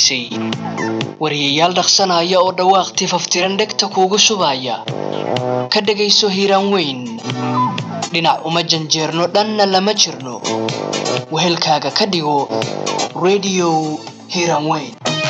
dambaysay wariyayaal dhaqsanaya oo dhawaaq tifaftiran dhegta kuugu shubaya ka dhegayso hiiraan weyn dhinac uma janjeerno dhanna lama jirno wehelkaaga ka dhigo radio hiiraan weyn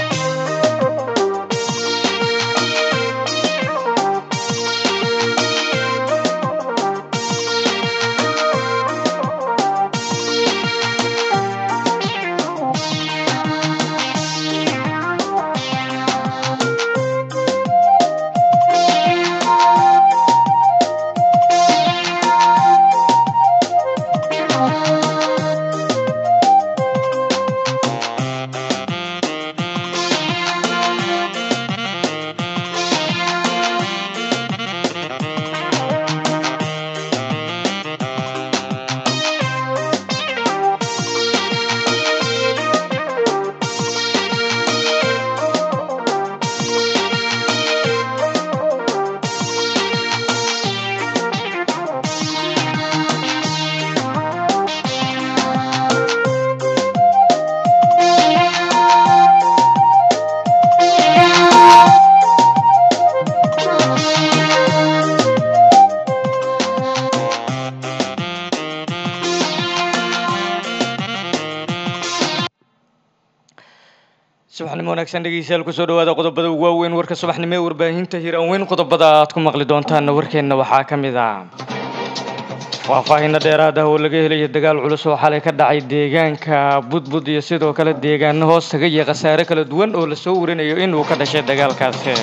subaxnimo wanaagsan dhegeystayaal kusoo dhawaada qodobada ugu waaweyn warka subaxnimo ee warbaahinta hiiraan weyn qodobada aad ku maqli doontaanna warkeenna waxaa ka mid ah faahfaahinno dheeraad ah oo laga helaya dagaal culus oo xalay ka dhacay deegaanka budbud iyo sidoo kale deegaano hoos taga iyo khasaare kala duwan oo lasoo warinayo inuu ka dhashay dagaalkaasi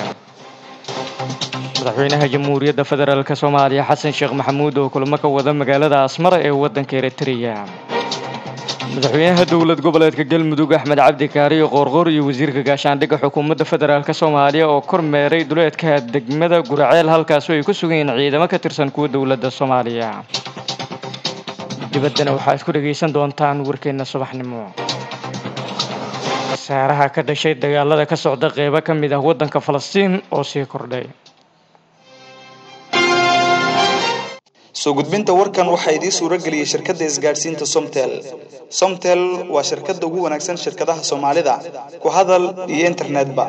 madaxweynaha jamhuuriyadda federaalk soomaaliya xasan sheekh maxamuud oo kulamo ka wada magaalada asmara ee waddanka eritrea madaxweynaha dowlad goboleedka galmudug axmed cabdi kaariyo qoorqoor iyo wasiirka gaashaandhigga xukuumadda federaalk soomaaliya oo kormeeray duleedka degmada guraceel halkaasoo ay ku sugan yihiin ciidamo ka tirsan kuwa dowladda soomaaliya dibaddana waxaad ku dhegaysan doontaan warkeenna subaxnimo khasaaraha ka dhashay dagaalada ka socda qeybo ka mid ah waddanka falastiin oo sii kordhay soo gudbinta warkan waxaa idiin suuro geliyey shirkadda isgaadhsiinta somtel somtel waa shirkadda ugu wanaagsan shirkadaha soomaalida ku hadal iyo internetba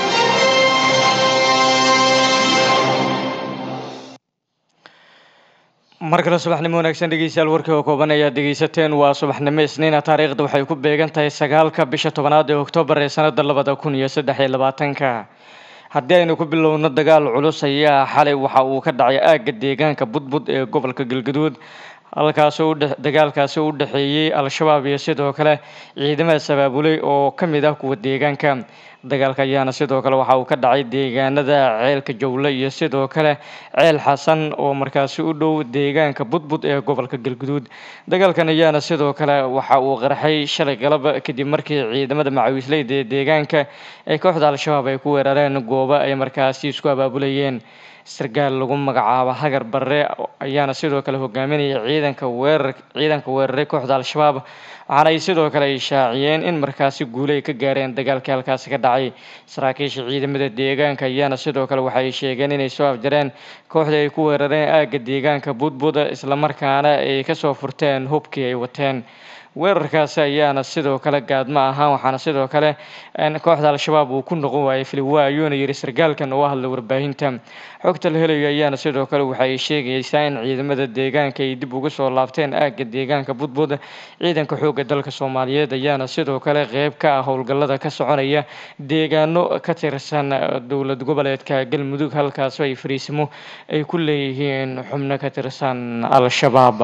mar kale subaxnimo wanaagsan dhegeystayaal warkii oo kooban ayaad dhegeysateen waa subaxnimo isniina taariikhda waxay ku beegan tahay sagaalka bisha tobanaad ee oktoobar ee sanada labada kun iyo saddex iyo labaatanka haddii aynu ku bilowno dagaal culus ayaa xalay waxa uu ka dhacay aagga deegaanka budbud ee gobolka galgaduud halkaasoo dagaalkaasi u dhexeeyey al-shabaab iyo sidoo kale ciidamada sabaabuley oo ka mid ah kuwa deegaanka dagaalka ayaana sidoo kale waxa uu ka dhacay deegaanada ceelka jowle iyo sidoo kale ceel xasan oo markaasi u dhow deegaanka budbud ee gobolka galguduud dagaalkan ayaana sidoo kale waxa uu qarxay shalay galab kadib markii ciidamada macawiisleyda ee deegaanka ee kooxda al-shabaab ay ku weerareen goobo ay markaasi isku abaabulayeen sargaal lagu magacaabo hagar barre ayaana sidoo kale hogaaminaya ciidanka weerar ciidanka weeraray kooxda al-shabaab waxaana ay sidoo kale ay shaaciyeen in markaasi guule ay ka gaareen dagaalkii halkaasi ka dhacay saraakiisha ciidamada deegaanka ayaana sidoo kale waxay sheegeen inay soo afjareen kooxda ay ku weerareen aagga deegaanka budbud islamarkaana ay kasoo furteen hubkii ay wateen weerarkaasi ayaana sidoo kale gaadmo ahaan waxaana sidoo kale kooxda al-shabaab uu ku noqon waayay filiwa ayuuna yiri sargaalkan oo hadla warbaahinta xogta la helayo ayaana sidoo kale waxay sheegaysaa in ciidamada deegaanka ay dib uga soo laabteen aagga deegaanka budbud ciidanka xoogga dalka soomaaliyeed ayaana sidoo kale qeyb ka ah howlgallada ka soconaya deegaano ka tirsan dowlad goboleedka galmudug halkaasoo ay fariisimo ay ku leeyihiin xubno ka tirsan al-shabaab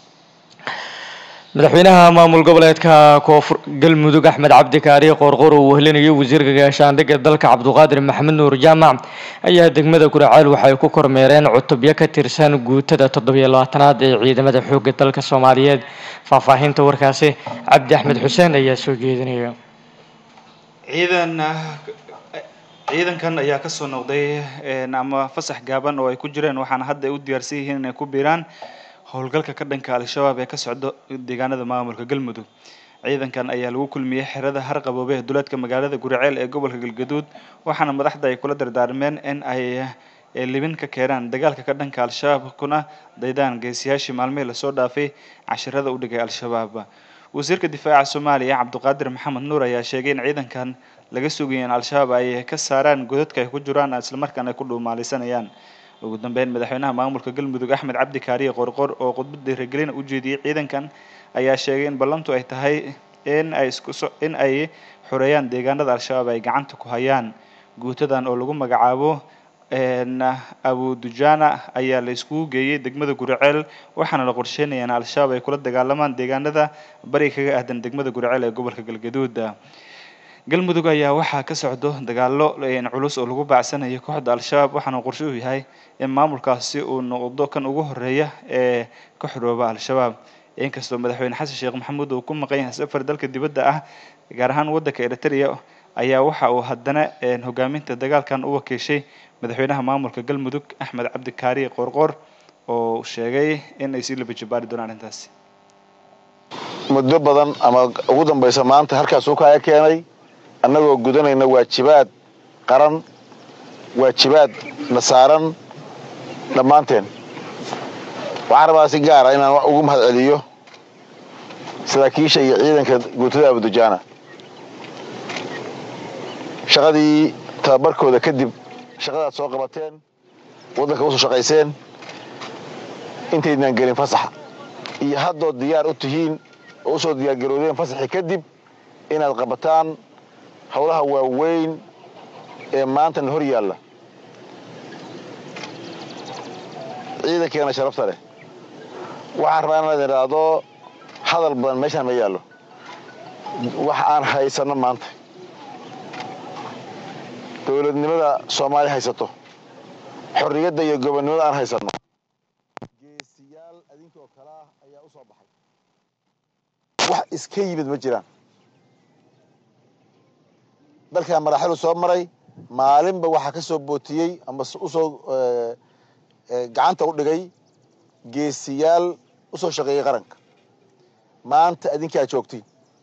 madaxweynaha maamul goboleedka koonfur galmudug axmed cabdi kaari qoorqoor uu wehelinayo wasiirka gaashaandhigga dalka cabduqaadir maxamed nuur jaamac ayaa degmada guraceel waxay ku kormeereen cutubyo ka tirsan guutada toddobiyo labaatanaad ee ciidamada xoogga dalka soomaaliyeed faahfaahinta warkaasi cabdi axmed xuseen ayaa soo jeedinaya ciidan ciidankan ayaa kasoo noqday ama fasax gaaban oo ay ku jireen waxaana hadda ay u diyaarsan yihiin inay ku biiraan howlgalka ka dhanka al-shabaab ee ka socda deegaanada maamulka galmudug ciidankan ayaa lagu kulmiyey xerada harqaboobe ee duleedka magaalada guriceel ee gobolka galgaduud waxaana madaxda ay kula dardaarmeen in ay libin ka keenaan dagaalka ka dhanka al-shabaab kuna daydaan geesiyaashii maalmihii lasoo dhaafay cashirada u dhigay al-shabaab wasiirka difaaca soomaaliya cabduqaadir maxamed nuur ayaa sheegay in ciidankan laga sugaya in al-shabaab ay ka saaraan godadka ay ku jiraan islamarkaana ay ku dhuumaalaysanayaan ugu dambeyn madaxweynaha maamulka galmudug axmed cabdi kaariye qorqor oo khudbad dhiirigelina u jeediyey ciidankan ayaa sheegay in ballantu ay tahay in ay isku so in ay xoreeyaan deegaanada al-shabaab ay gacanta ku hayaan guutadan oo lagu magacaabo abu dujana ayaa la iskugu geeyey degmada guriceel waxaana la qorsheynaya in al-shabaab ay kula dagaalamaan deegaanada bari kaga ahdan degmada guriceel ee gobolka galgaduud galmudug ayaa waxaa ka socdo dagaalo culus oo lagu baacsanayo kooxda al-shabaab waxaana qorshe u yahay in maamulkaasi uu noqdo kan ugu horeeya ee ka xorooba al-shabaab inkastoo madaxweyne xasan sheekh maxamuud uu ku maqan yahay safar dalka dibadda ah gaar ahaan waddanka eritrea ayaa waxa uu haddana hogaaminta dagaalkan u wakiishay madaxweynaha maamulka galmudug axmed cabdikaari qorqor oo sheegay in ay sii labajabaari doonaan arrintaasi muddo badan ama ugu dambaysa maanta halkaasuu kaaga keenay annagoo gudanayna waajibaad qaran waajibaad na saaran dhammaanteen waxaan rabaa si gaara inaan ugu mahad celiyo saraakiisha iyo ciidanka guutada abudujaana shaqadii tababarkooda kadib shaqadaad soo qabateen waddanka usoo shaqayseen intaydnaan gelin fasaxa iyo haddood diyaar u tihiin oo usoo diyaargaroodeen fasaxii kadib inaad qabataan howlaha waaweyn ee maantana hor yaalla ciidankeena sharafta leh waxaan rabaa inaad idhaahdo hadal badan meeshaan ma yaallo wax aan haysanno maanta dowladnimada soomaaliya haysato xorriyadda iyo gobonnimada aan haysanno geesiyaal adinkoo kale ah ayaa u soo baxay wax iska yimid ma jiraan dalkaa maraaxilu soo maray maalinba waxaa ka soo bootiyey ama usoo gacanta u dhigay geesiyaal u soo shaqeeyey qaranka maanta adinkaa joogtiin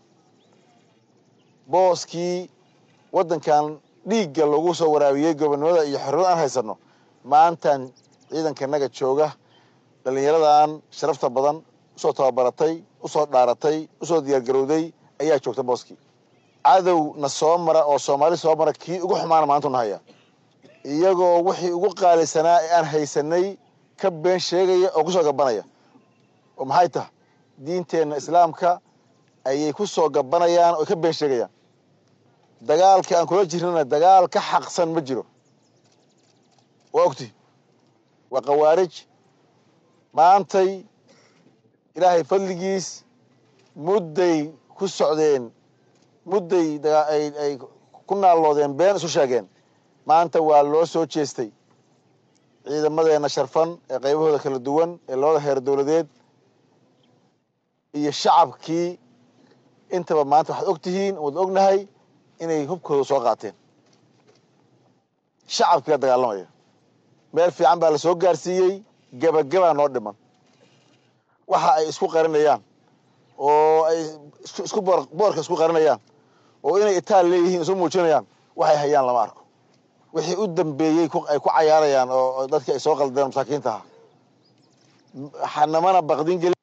booskii waddankan dhiigga lagu soo waraabiyey gobonnimada iyo xorriyada aan haysanno maantaan ciidankanaga jooga dhallinyaradan sharafta badan usoo tababaratay usoo dhaaratay usoo diyaargarowday ayaa joogta booskii cadow na soo mara oo soomaali soo mara kii ugu xumaana maantu na haya iyagoo wixii ugu qaalisanaa ee aan haysanay ka been sheegaya oo kusoo gabanaya oo maxay tahay diinteenna islaamka ayay ku soo gabanayaan oo ka been sheegayaan dagaalka aan kula jirnana dagaal ka xaqsan ma jiro waa ogti waa khawaarij maantay ilaahay fadligiis mudday ku socdeen mudday ay ku naalloodeen been isu sheegeen maanta waa loo soo jeestay ciidamadeenna sharfan ee qaybahooda kala duwan ee labada heer dowladeed iyo shacabkii intaba maanta waxaad og tihiin waad ognahay inay hubkooda soo qaateen shacabkii la dagaalamaya meel fiican baa la soo gaarsiiyey gebagabaa noo dhiman waxa ay isku qarinayaan oo ay isku boorka isku qarinayaan oo inay itaal leeyihiin isu muujinayaan waxay hayaan lama arko wixii u dambeeyey ay ku cayaarayaan oo dadkii ay soo qaldeen masaakiinta aha xanamana baqdin geli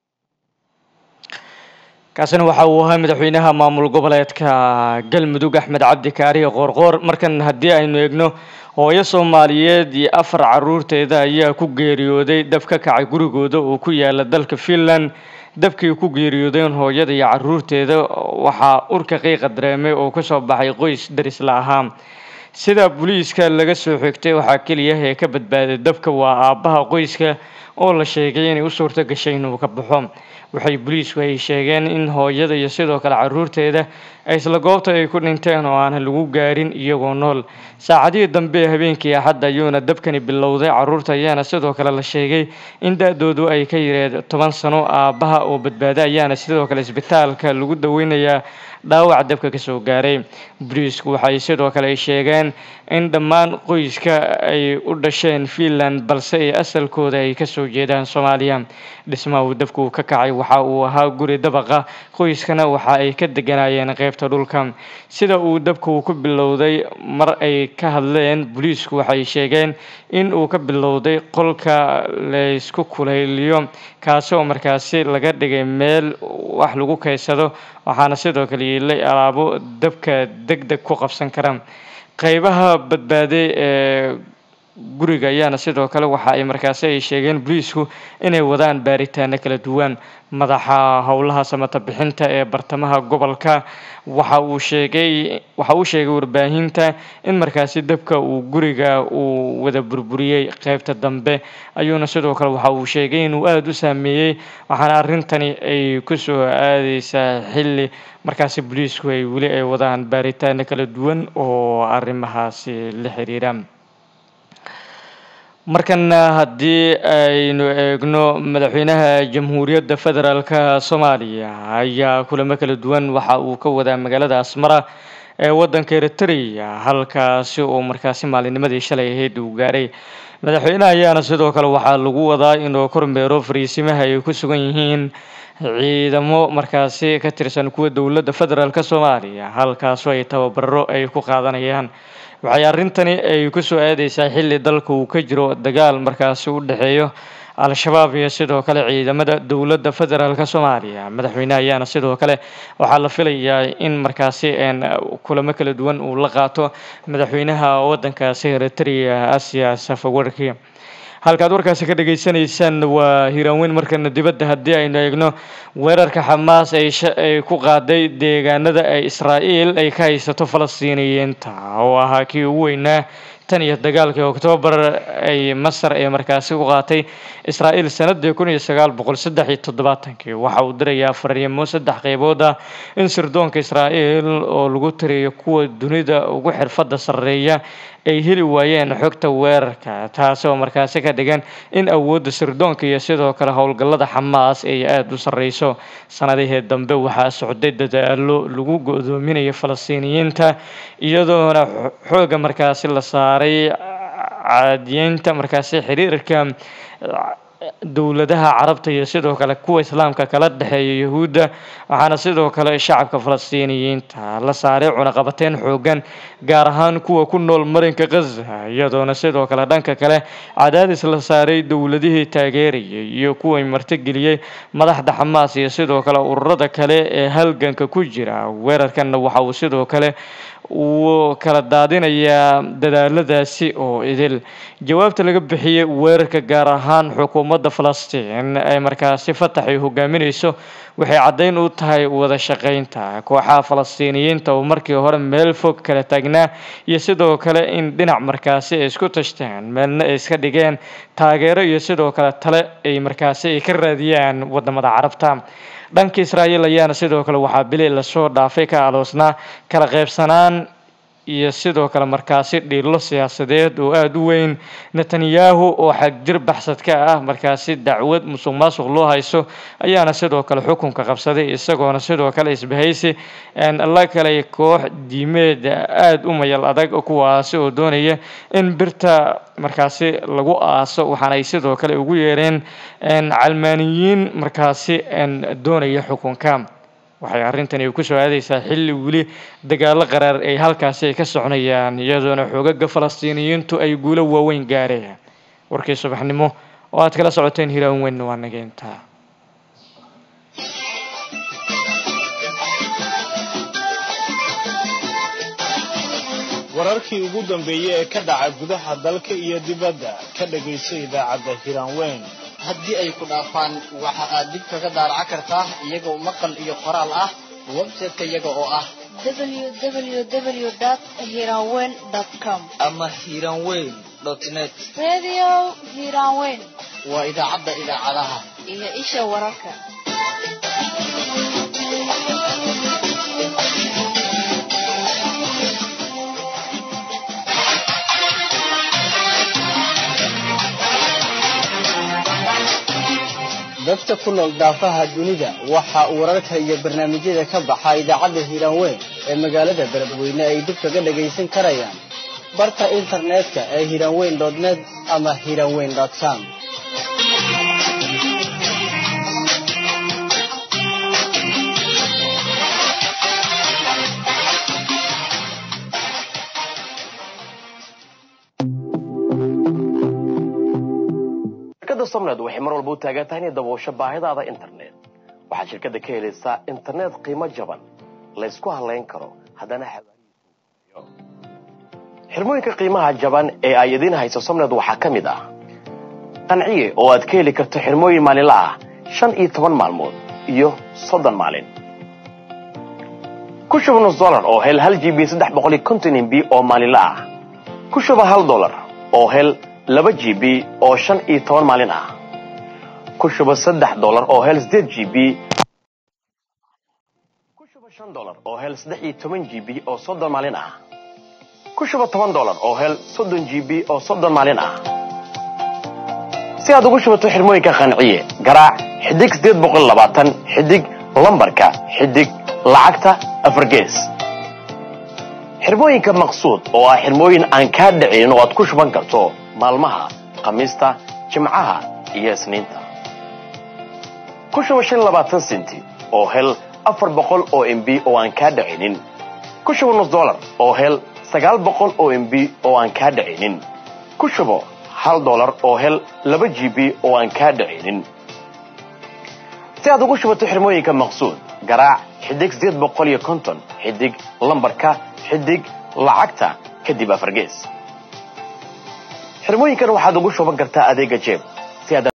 kaasina waxa uu ahaa madaxweynaha maamul goboleedka galmudug axmed cabdi kaariye qoorqoor markan haddii aynu eegno hooyo soomaaliyeed iyo afar caruurteeda ayaa ku geeriyooday dab ka kacay gurigooda oo ku yaala dalka finland dabkii ku geeriyoodeen hooyada iyo caruurteeda waxaa urka qiiqa dareemay oo kasoo baxay qoys darisla ahaa sida booliiska laga soo xigtay waxaa keliya ee ka badbaaday dabka waa aabbaha qoyska oo la sheegay inay u suurto gashay inuu ka baxo waxay booliisku ay sheegeen in hooyada iyo sidoo kale caruurteeda isla goobta ay ku dhinteen oo aan lagu gaarin iyagoo nool saacadihii dambe ee habeenkii axadda ayuuna dabkani bilowday caruurta ayaana sidoo kale la sheegay in da-doodu ay ka yareed toban sano aabbaha oo badbaada ayaana sidoo kale isbitaalka lagu daweynayaa dhaawac dabka kasoo gaaray booliisku waxay sidoo kale sheegeen in dhammaan qoyska ay u dhasheen finland balse ay asalkooda ay kasoo jeedaan soomaaliya dhismaha uu dabka uu ka kacay waxa uu ahaa guri dabaqa qoyskana waxa ay ka deganayeen qeybta dhulka sida uu dabka uu ku bilowday mar ay ka hadleen booliisku waxay sheegeen in uu ka bilowday qolka laysku kulayliyo kaasi oo markaasi laga dhigay meel wax lagu kaysado waxaana sidoo kale yeelay alaabo dabka deg deg ku qabsan kara qeybaha badbaaday ee guriga ayaana sidoo kale waxa ay markaasi ay sheegeen booliisku inay wadaan baaritaano kala duwan madaxa howlaha samata bixinta ee bartamaha gobolka waxa uu sheegay waxa uu sheegay warbaahinta in markaasi dabka uu guriga uu wada burburiyey qeybta dambe ayuuna sidoo kale waxa uu sheegay inuu aada u saameeyey waxaana arrintani ay kusoo aadeysaa xilli markaasi booliisku ay weli ay wadaan baaritaano kala duwan oo arrimahaasi la xiriira markana haddii aynu eegno madaxweynaha jamhuuriyadda federaalka soomaaliya ayaa kulamo kala duwan waxa uu ka wadaa magaalada asmara ee wadanka eritrea halkaasi oo markaasi maalinimadii shalay ahayd uu gaaray madaxweynaha ayaana sidoo kale waxaa lagu wadaa inuu kormeero fariisimaha ay ku sugan yihiin ciidamo markaasi ka tirsan kuwa dowladda federaalk soomaaliya halkaasoo ay tababaro ay ku qaadanayaan waxay arrintani ay kusoo aadeysaa xilli dalka uu ka jiro dagaal markaasi u dhexeeyo al-shabaab iyo sidoo kale ciidamada dowladda federaalk soomaaliya madaxweyneha ayaana sidoo kale waxaa la filayaa in markaasi kulamo kala duwan uu la qaato madaxweynaha wadankaasi eritrea asia safawarki halkaad warkaasi ka dhageysanaysaan waa hiiraanweyn markana dibadda haddii aynu eegno weerarka xamaas ay ay ku qaaday deegaanada ay israa'iil ay ka haysato falastiiniyiinta oo ahaa kii ugu weynaa tan iyo dagaalkii oktoobar ay masar ee markaasi u qaatay israa'iil sanadii kun iyo sagaal boqol saddex iyo toddobaatankii waxa uu dirayaa fariimo saddex qeybood ah in sirdoonka israa'iil oo lagu tiriyo kuwa dunida ugu xirfadda sarreeya ay heli waayeen xogta weerarka taasi oo markaasi ka dhigan in awoodda sirdoonka iyo sidoo kale howlgallada xamaas ay aada u sarreyso sanadihii dambe waxaa socday dadaalo lagu go-doominayo falastiiniyiinta iyadoona xooga markaasi la saaray caadiyeynta markaasi xiriirka dowladaha carabta iyo sidoo kale kuwa islaamka kala dhexeeya yahuudda waxaana sidoo kale shacabka falastiiniyiinta la saaray cunaqabateyn xoogan gaar ahaan kuwa ku nool marinka khaza iyadoona sidoo kale dhanka kale cadaadis la saaray dowladihii taageerayay iyo kuway martigeliyey madaxda xamaas iyo sidoo kale ururada kale ee halganka ku jira weerarkanna waxa uu sidoo kale uu kala daadinayaa dadaaladaasi oo idil jawaabta laga bixiyey weerarka gaar ahaan xukuumadda falastiin ay markaasi fatax ay hogaamineyso waxay caddeyn u tahay wada shaqeynta kooxaha falastiiniyiinta oo markii hore meel fog kala taagnaa iyo sidoo kale in dhinac markaasi ay isku tashteen meelna ay iska dhigeen taageero iyo sidoo kale tale ay markaasi ay ka raadiyaan wadamada carabta dhanka israa'iil ayaana sidoo kale waxaa bili lasoo dhaafay ka aloosnaa kala qaybsanaan iyo sidoo kale markaasi dhiilo siyaasadeed oo aada u weyn netanyahu oo xagjir baxsad ka ah markaasi dacwad musuq maasuq loo hayso ayaana sidoo kale xukunka qabsaday isagoona sidoo kale isbahaysi la kale koox diimeed aada u mayal adag kuwaasi oo doonaya in birta markaasi lagu aaso waxaana ay sidoo kale ugu yeereen calmaaniyiin markaasi doonaya xukunka waxay arrintani kusoo aadeysaa xilli weli dagaalo qaraar ay halkaasi ay ka soconayaan iyadoona xoogaga falastiiniyiintu ay guulo waaweyn gaareen warkii subaxnimo oo aad kala socoteen hiraan weyn waa nageenta wararkii ugu dambeeyey ee ka dhaca gudaha dalka iyo dibadda ka dhagayso idaacadda hiraanweyn haddii ay ku dhaafaan waxa aad dib kaga daaraca kartaa iyagoo maqal iyo qoraal ah website-ka iyaga oo ah www.hiranweyn.com ama hiranweyn net Radio Hiranweyn waa idaacadda idaacadaha iyo isha wararka. dadka ku nool daafaha dunida waxa uu wararka iyo barnaamijyada ka baxa idaacadda hiiraanweyn ee magaalada beledweyne ay dib kaga dhagaysan karayaan barta internetka ee hiiraanweyn net ama hiiraanweyn com shirkadda somned waxay mar walba u taagan tahay inay daboosho baahidaada internet waxaad shirkadda ka helaysaa internet qiimo jaban laysku halayn karo haddana xirmooyinka qiimaha jaban ee ay idiin hayso somned waxaa ka mid ah qanciye oo aad ka heli karto xirmooyin maalinla ah shan iyo toban maalmood iyo soddon maalin ku shuba nus dollar oo hel hal g b saddex boqol iyo konton mb oo maalinla ah ku shuba hal dollar oo hel laba g b oo shan iyo toban maalin ah ku shuba saddex dollar oo hel sideed g b ku shuba shan dollar oo hel saddex iyo toban g b oo soddon maalin ah ku shuba toban dollar oo hel soddon g b oo soddon maalin ah si aad ugu shubato xirmooyinka qanciye garaac xidig sideed boqol labaatan xidig lambarka xidig lacagta afar gees xirmooyinka maqsuud oo ah xirmooyin aan kaa dhicin oo aad ku shuban karto maalmaha khamiista jimcaha iyo isniinta ku shuba shan labaatan senti oo hel afar boqol oo mb oo aan kaa dhicinin ku shuba nus dollar oo hel sagaal boqol oo mb oo aan kaa dhicinin ku shubo hal dollar oo hel laba g b oo aan kaa dhicinin si aad ugu shubato xirmooyinka maqsuud garaac xidig sideed boqol iyo konton xidig lambarka xidig lacagta kadib afargees xirmooyinkan waxaad ugu shuban kartaa adeega jeeb si aad